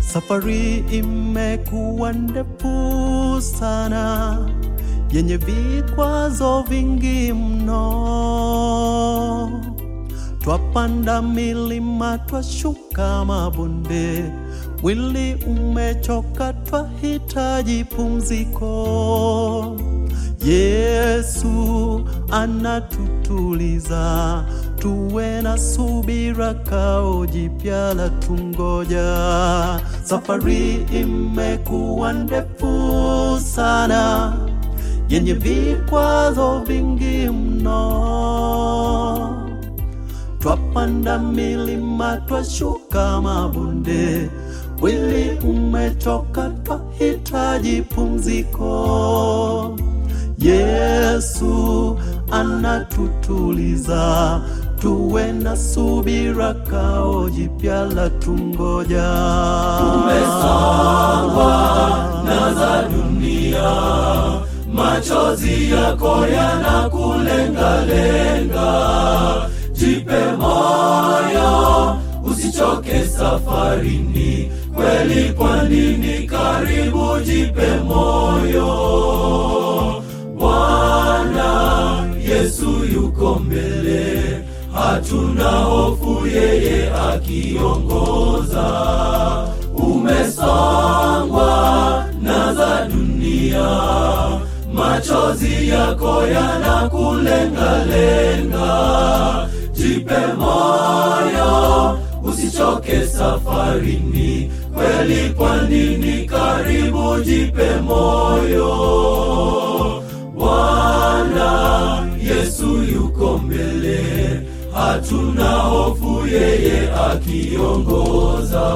Safari imekuwa ndefu sana, yenye vikwazo vingi mno. Twapanda milima, twashuka mabonde, mwili umechoka, twahitaji pumziko. Yesu anatutuliza, tuwe na subira, kao jipya la tungoja. Safari imekuwa ndefu sana, yenye vikwazo vingi mno. Twapanda milima, twashuka mabonde, mwili umechoka, twahitaji pumziko. Yesu anatutuliza, tuwe na subira, kao jipya la tungoja. Umesongwa na za dunia, machozi yako yanakulengalenga. Jipe moyo, usichoke safarini, kweli kwa nini karibu, jipe moyo. Bwana Yesu yuko mbele, hatuna hofu, yeye akiongoza. Umesongwa na za dunia, machozi yako yanakulengalenga. Jipe moyo, usichoke safarini, kweli kwa nini karibu, jipe moyo. Bwana Yesu yuko mbele, hatuna hofu, yeye akiongoza.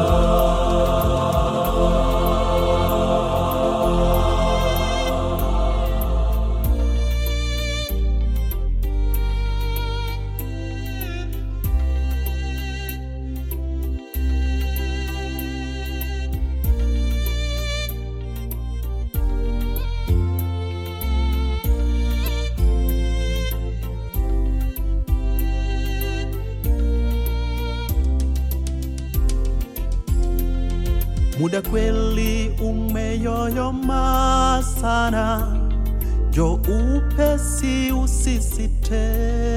Muda kweli umeyoyoma sana, jo upesi usisite.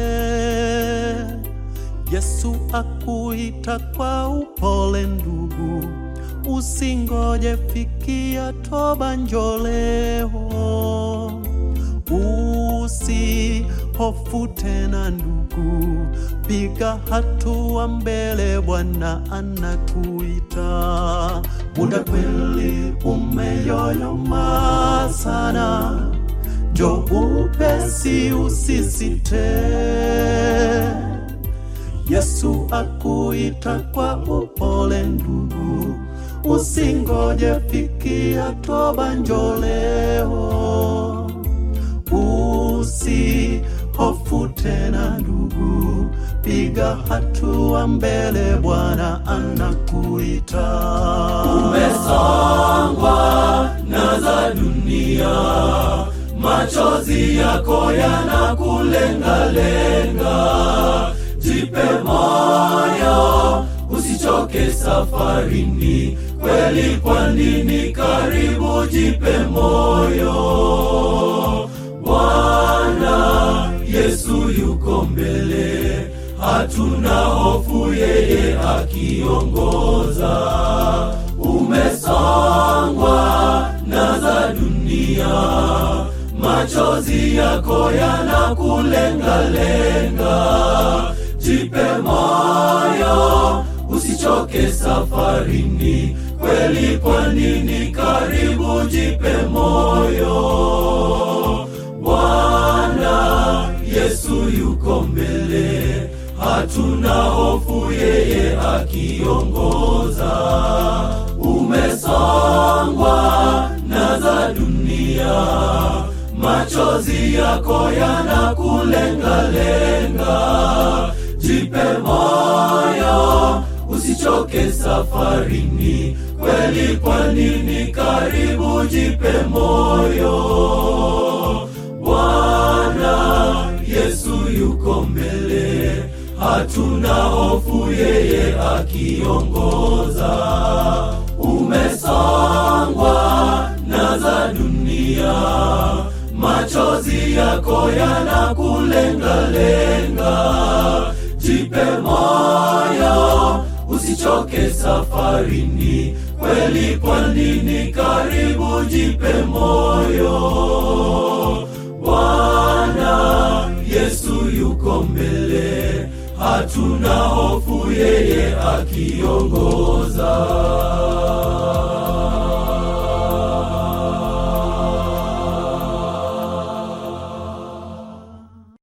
Yesu akuita kwa upole ndugu, usingoje fikia toba, njo leo. Usihofu tena ndugu, piga hatua mbele, Bwana anakuita. Muda kweli umeyoyoma sana, jo upesi usisite. Yesu akuita kwa upole ndugu, usingoje fikia toba, njo leo. Usihofu tena ndugu, piga hatua mbele, Bwana anakuita. Umesongwa na za dunia, machozi yako yanakulengalenga. Jipe moyo, usichoke safarini, kweli kwa nini karibu, jipe moyo. Bwana Yesu yuko mbele, hatuna hofu, yeye akiongoza. Umesongwa na za dunia, machozi yako yanakulengalenga. Jipe moyo, usichoke safarini, kweli kwa nini karibu, jipe moyo. Bwana Yesu yuko mbele, hatuna hofu, yeye akiongoza. Umesongwa na za dunia, machozi yako yanakulengalenga. Jipe moyo, usichoke safarini, kweli kwa nini karibu, jipe moyo. Bwana Yesu yuko mbele, hatuna hofu, yeye akiongoza. Ume mambo yanakulengalenga jipe moyo usichoke safarini kweli kwa nini karibu jipe moyo bwana yesu yuko mbele hatuna hofu yeye akiongoza